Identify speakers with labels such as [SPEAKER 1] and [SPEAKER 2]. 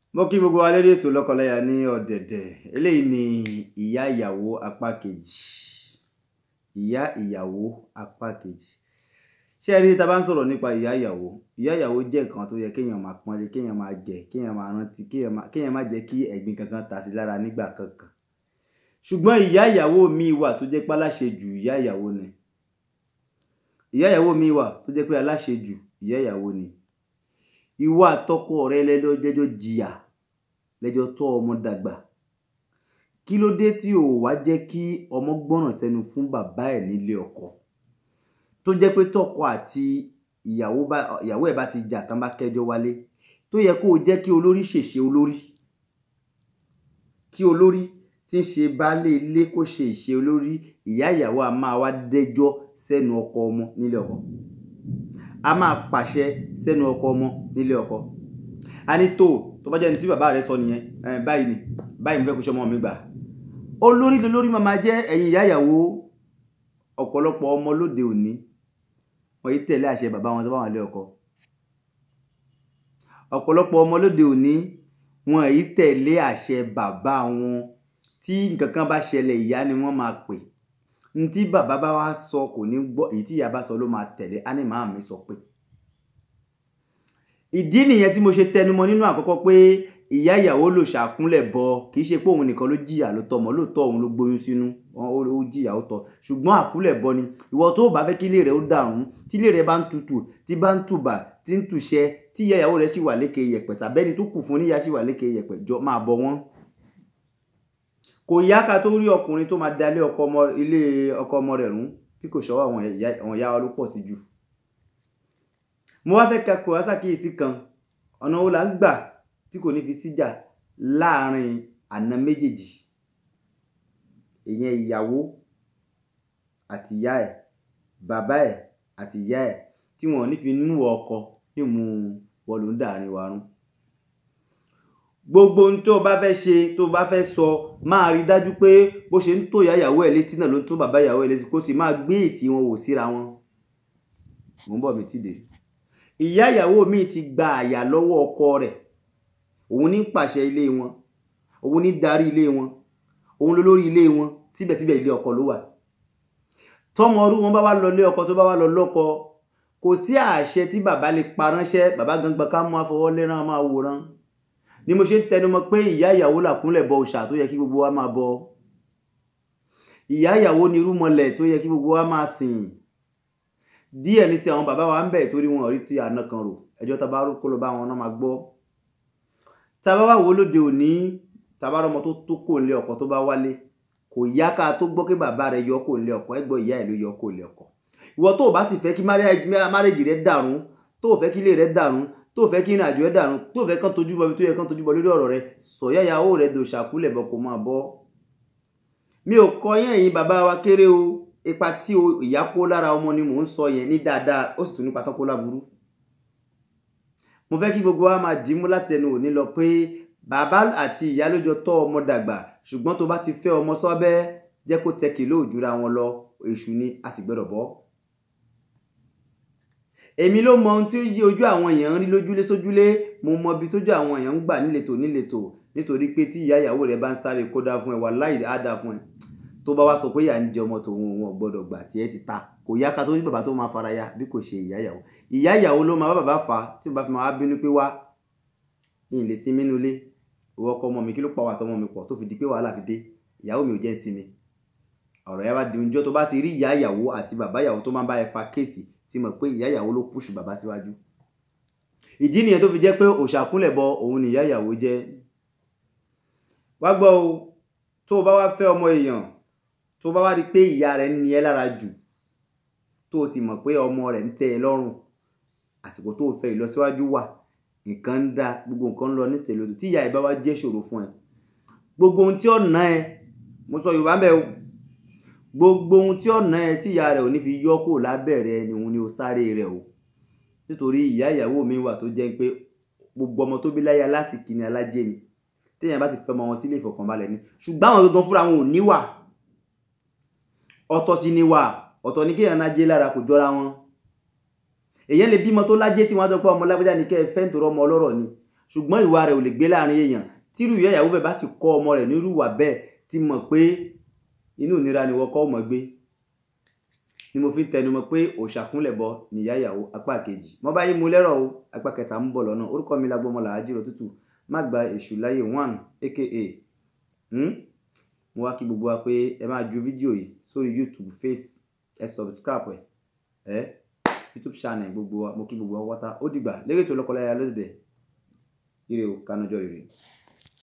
[SPEAKER 1] mo kí gbogbo wa lórí ètò lọ́kọláya ní ọ̀dẹ̀dẹ̀ eléyìí ni ìyá ìyàwó apá kejì ìyá ìyàwó apá kejì ṣé ẹ rí tá a bá ń sọ̀rọ̀ nípa ìyá ìyàwó ìyá ìyàwó jẹ́ nǹkan tó yẹ kéèyàn máa pọ́nlé kéèyàn máa jẹ kéèyàn máa rántí kéèyàn máa kéèyàn má jẹ́ kí ẹ̀gbin kankan ta sí lára nígbà kankan ṣùgbọ́n ìyá ìyàwó mi wà tó jẹ́ pé aláṣejù ìyá ìyàwó ni ìyá ìyàwó mi wà tó jẹ́ pé aláṣejù ìyá ìyàwó ni ìwọ àtọkọ rẹ lẹ́jọ́ jẹ́jọ́ jìyà lẹ́jọ́ tọ́ ọmọ dàgbà kí ló dé tí ò wá jẹ́ kí ọmọ gbọ́ràn sẹ́nu fún bàbá ẹ̀ nílé ọkọ tó jẹ́ pé tọkọ àti ìyàwó bá ìyàwó ẹ̀ bá ti jà tán bá kẹ́jọ́ wálé tó yẹ kó o jẹ́ kí olórí ṣèṣe olórí kí olórí tí ń ṣe baálé ilé kó ṣe ìṣe olórí ìyá ìyàwó a máa wá dẹ́jọ́ sẹ́nu ọkọ ọmọ nílé ọkọ a máa pàṣẹ sẹ́nu ọkọ ọmọ nílé ọkọ a ní tó tó bá jẹ́ ní tí bàbá rẹ sọ nìyẹn ẹ báyìí ni báyìí mo fẹ́ kó ṣe ọmọ mi gbà olórí lolórí máa máa jẹ́ ẹ̀yin ìyá ìyàwó ọ̀pọ̀lọpọ̀ ọmọ lóde òní wọ́n yìí tẹ̀lé àṣẹ bàbá wọn tó bá wọn lé ọkọ ọ̀pọ̀lọpọ̀ ọmọ lóde òní wọ́n yìí tẹ̀lé àṣẹ bàbá wọn tí nǹkan kan bá ṣẹlẹ̀ ìyá ni wọ́n máa pè ní tí bàbá bá wá sọ kò ní gbọ́ èyí tí ìyá bá sọ ló máa tẹ̀lé á ní màá mi sọ pé ìdí nìyẹn tí mo ṣe tẹnumọ́ nínú àkọ́kọ́ pé ìyá ìyàwó ló ṣàkúnlẹ̀ bọ kì í ṣe pé òun nìkan ló jìyà ló tọmọ lóòótọ́ òun ló gbóyún sínú ó jìyà ó tọ ṣùgbọ́n àkúnlẹ̀ bọ ni ìwọ tó bá fẹ́ kí ilé rẹ̀ ó dàrún tí ilé rẹ̀ bá ń tutù tí bá ń tùbà tí ń tùṣẹ́ tí ìyá ìyàwó rẹ̀ sì wà lékè yẹ̀pẹ̀ tàbẹ́ni tó kù fún níyà sì wà lékè yẹ̀pẹ̀ jọ máa bọ wọ́n. kò yá ká tó rí ọkùnrin tó máa dalé ọkọ ọmọ ilé ọkọ ọmọ rẹ̀ rún bí kò ṣọwọ́ àwọn ìyá wa ló pọ̀ sí jù. mo wá fẹ́ ka kò wá sàkíyèsí kan ọ̀nà wo là ń gbà tí kò ní fi síjà láàrin àna méjèèjì ìyẹn ìyàwó àti ìyá ẹ̀ bàbá ẹ̀ àti ìyá ẹ̀ tí wọn ò ní fi nú ọkọ ní mú wọn ló ń dàrin wa rún gbogbo ohun tó o bá fẹ́ ṣe tó o bá fẹ́ sọ máa rí dájú pé bó ṣe ń tó ìyá ìyàwó ẹ̀ létí náà ló ń tó bàbá ìyàwó ẹ̀ létí kó sì máa gbé èsì wọn wò síra wọn mò ń bọ̀ mi ti dé ìyá ìyàwó mi ti gba àyà lọ́wọ́ ọkọ rẹ̀ òun ní pàṣẹ ilé wọn òun ní darí ilé wọn òun ló lórí ilé wọn síbẹ̀síbẹ̀ ilé ọkọ ló wà tọmọ ọdún wọn bá wá lọ lé ọkọ tó bá wá lọ lọ́kọ kò sí àṣẹ tí bàbá lè pa ránṣẹ́ bàbá gangan ká mú afọwọ́ lẹ́rán máa wòran ni mo ṣe ń tẹnumọ́ pé ìyá ìyàwó làkúnlẹ̀ bọ òòṣà tó yẹ kí gbogbo wa máa bọ ìyá ìyàwó ni irúmọlẹ̀ tó yẹ kí gbogbo wa máa sìn díẹ̀ ní ti àwọn bàbá wa ń bẹ̀ torí wọn rí ti àna kan rò ẹjọ́ tá a bá kó lọ bá wọn náà máa gbọ́ tá a bá wà wò lóde òní tá a bá rọmọ tó tó kò lé ọkọ tó bá wálé kò yá ká tó gbọ́ pé bàbá rẹ̀ yọ kò lé ọkọ ẹgbọ́ ìyá ẹ̀ ló yọ kò lé ọkọ ìwọ tó o bá ti fẹ́ kí márẹ́jì rẹ dàrún tó o fẹ́ kí ilé rẹ dàrún tó o fẹ́ kí ìrìnàjò rẹ dàrún tó o fẹ́ kán tójú bọ ibi tó yẹ kán tójú bọ lórí ọ̀rọ̀ rẹ sọ̀yà ìyàwó rẹ dò ṣàkúlẹ̀ bọ̀ kó máa bọ́ mi ò kọ yẹn yìí bàbá wa kéré o ipa tí ìyá kó lára ọmọ ni mò ń sọ yẹn ní dáadáa ó sì tún nípa tán kó láburú mo fẹ́ kí gbogbo wa máa dìímú látẹnu òní lọ pé bàbá àti ìyá ló jọ tọ́ ọmọ dàgbà ṣùgbọ́n tó bá ti fẹ́ ọmọ sọ́bẹ́ jẹ́ kó tẹ kìló òjúra wọn lọ èṣù ni a sì gbọ́dọ̀ bọ́. èmi ló mọ ohun tí ó yí ojú àwọn èèyàn ń rí lójúlé sójúlé mo mọ ibi tójú àwọn èèyàn ń gbà níletò níletò nítorí pé tí ìyá ìyàwó rẹ bá ń sáré kó dáa fún ẹ wà láì á dáa fún ẹ tó bá wá sọ pé ìyá ń jẹ ọmọ tòun òun ò gbọ́dọ̀ gbà tí ẹ ti ta kò yá ká tó ní bàbá tó máa fara ya bí kò ṣe ìyá ìyàwó ìyá ìyàwó ló máa bá bàbá fà á tí bàbá fi máa bínú pé wá ní ilé sinmi nínú ilé ìwọ ọkọ ọmọ mi kí ló pa wà tọmọ mi pọ̀ tó fi di pé wàhálà fi dé ìyàwó mi ò jẹ́ sinmi ọ̀rọ̀ yà wá di oúnjẹ tó bá ti rí ìyá ìyàwó àti bàbá ìyàwó tó máa bá ẹ fa kéèsì tí mọ̀ pé ìyá ìyàwó ló pùṣù bàbá síwájú ìdí nìyẹn tó fi jẹ́ pé òṣàkúnlẹ̀ bọ òun ni ìyá ìyàwó jẹ́ wá gbọ́ o tó o bá wá fẹ́ ọmọ èèyàn tó bá wá rí pé ìyá rẹ̀ ń ni ẹ́ lára jù tó o sì mọ̀ pé ọmọ rẹ̀ ń tẹ́ ẹ lọ́rùn àsìkò tó o fẹ́ ìlọsíwájú wà nǹkan ń da gbogbo nǹkan ń lọ ní tèlé tí ìyá ẹ bá wá jẹ́ ṣòro fún ẹ gbogbo ohun tí ó ná ẹ mo sọ Yorùbá ń bẹ o gbogbo ohun tí ó ná ẹ tí ìyá rẹ ò ní fi yọ kó lábẹ́rẹ́ ni òun ni ó sáré rẹ o nítorí ìyá ìyàwó mi wà tó jẹ́ pé gbogbo ọmọ tó bí láyé alásìkí ni alájẹ ni téèyàn bá ti fẹ́ ọmọ wọn sílé ìfọ̀kànbalẹ̀ ni ṣùgbọ́n àwọn gangan fúnra wọn ò níwà ọ̀tọ̀ sì ni wà ọ̀tọ̀ ni kéèyàn náà jẹ́ lára kò jọra wọn èyàn lè bímọ tó lájẹ́ tí wọ́n á jọ pé ọmọ lágbájá ni kẹ́ ẹ fẹ́ nítorí ọmọ ọlọ́rọ̀ ni ṣùgbọ́n ìwà rẹ̀ ò lè gbé láàrin èèyàn tírú ìyá ìyàwó bẹ́ẹ̀ bá sì kọ́ ọmọ rẹ̀ nírú ìwà bẹ́ẹ̀ ti mọ̀ pé inú ìnira ni wọ́n kọ́ ọmọ gbé ni mo fi tẹnu mọ́ pé òṣàkúnlẹ̀ bọ nìyá ìyàwó apá kejì mo bá yí mu lẹ́rọ̀ o apá kẹta ń bọ̀ lọ́nà orúkọ mi lágbọ́mọ làájírò tútù má gba èṣù láyé one aka hmm? mo wá kí gbogbo wa pé ẹ máa ju fídíò yìí sórí youtube face ẹ subscribe ẹ ẹ youtube channel gbogbo wa mo kí gbogbo wa wáta ó dìgbà lérè tó lọ́kọ́láya lóde ire o kánújọ́ ire.